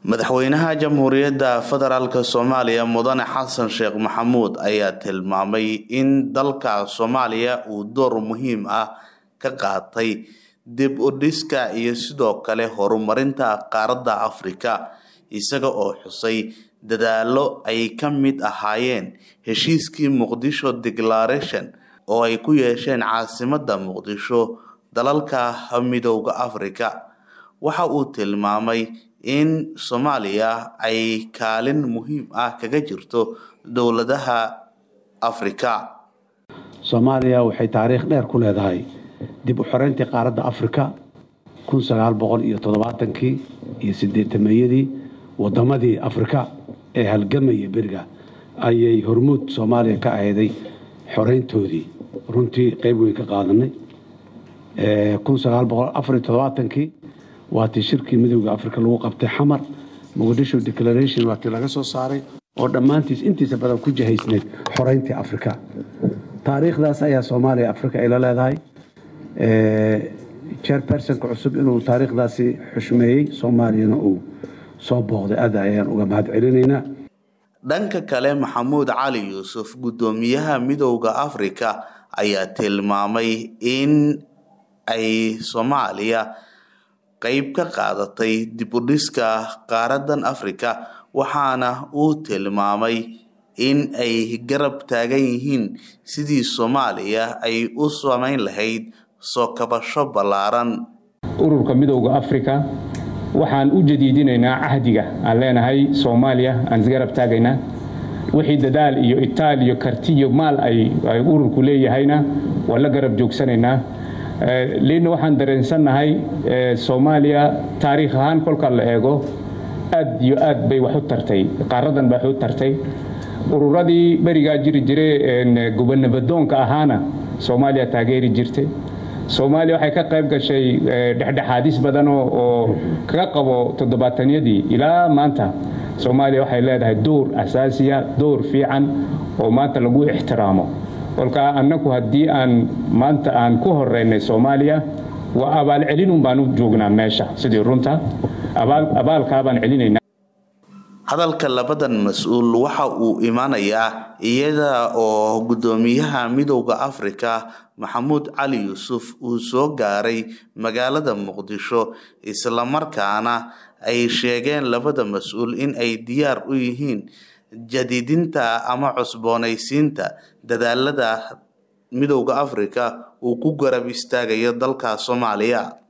madaxweynaha jamhuuriyadda federaalk soomaaliya mudane xasan sheekh maxamuud ayaa tilmaamay in dalka soomaaliya uu door muhiim ah ka qaatay dib u dhiska iyo sidoo kale horumarinta qaaradda afrika isaga oo xusay dadaalo ay ka mid ahaayeen heshiiskii muqdisho declaration oo ay ku yeesheen caasimadda muqdisho dalalka midooda afrika waxa uu tilmaamay in soomaaliya ay kaalin muhiim ah kaga jirto dowladaha afrika soomaaliya waxay taariikh dheer ku leedahay dib u xoreyntii qaaradda afrika kun sagaal boqol iyo toddobaatankii iyo siddeetameeyadii waddamadii afrika ee halgamaya beriga ayay hormuud soomaaliya ka ahayday xoreyntoodii runtii qayb weyn ka qaadanay kun sagaal boqol afar iyo toddobaatankii waatii shirkii midooda afrika lagu qabtay xamar muqdisho declaration waatii laga soo saaray oo dhammaantiis intiisa badan ku jahaysneyd xoreyntii afrika taariikhdaas ayaa soomaaliya afrika ayla leedahay chairpersonka cusub inuu taariikhdaasi xushmeeyey soomaaliyana uu soo booqday aad ayaan uga mahad celinaynaa dhanka kale maxamuud cali yuusuf guddoomiyaha midooda afrika ayaa tilmaamay in ay soomaaliya qeyb ka qaadatay dib u dhiska qaaradan afrika waxaana uu tilmaamay in ay garab taagan yihiin sidii soomaaliya ay u samayn lahayd soo kabasho ballaaran ururka midowda afrika waxaan u jadiidinaynaa cahdiga aan leenahay soomaaliya aan isgarab taagaynaa wixii dadaal iyo itaal iyo karti iyo maal ay ururku leeyahayna waan la garab joogsanaynaa liinna waxaan dareensannahay soomaaliya taariikh ahaan kolka la eego aad iyo aad bay wax u tartay qaaradan bay wax u tartay ururadii berigaa jiri jire gobanabadoonka ahaana soomaaliya taageeri jirtay soomaaliya waxay ka qayb gashay dhexdhexaadis badan oo kaga qabo toddobaataniyadii ilaa maanta soomaaliya waxay leedahay door asaasiya door fiican oo maanta lagu ixtiraamo kolkaa annagu haddii aan maanta aan ku horeynay soomaaliya waa abaalcelinun baan u joognaa meesha sidii runta abaalkaabaan celinayna hadalka labadan mas-uul waxa uu imaanayaa iyada oo guddoomiyaha midooda afrika maxamuud cali yuusuf uu soo gaaray magaalada muqdisho islamarkaana ay sheegeen labada mas-uul in ay diyaar u yihiin jadiidinta ama cusboonaysiinta dadaalada midooda afrika uu ku garab istaagayo dalka soomaaliya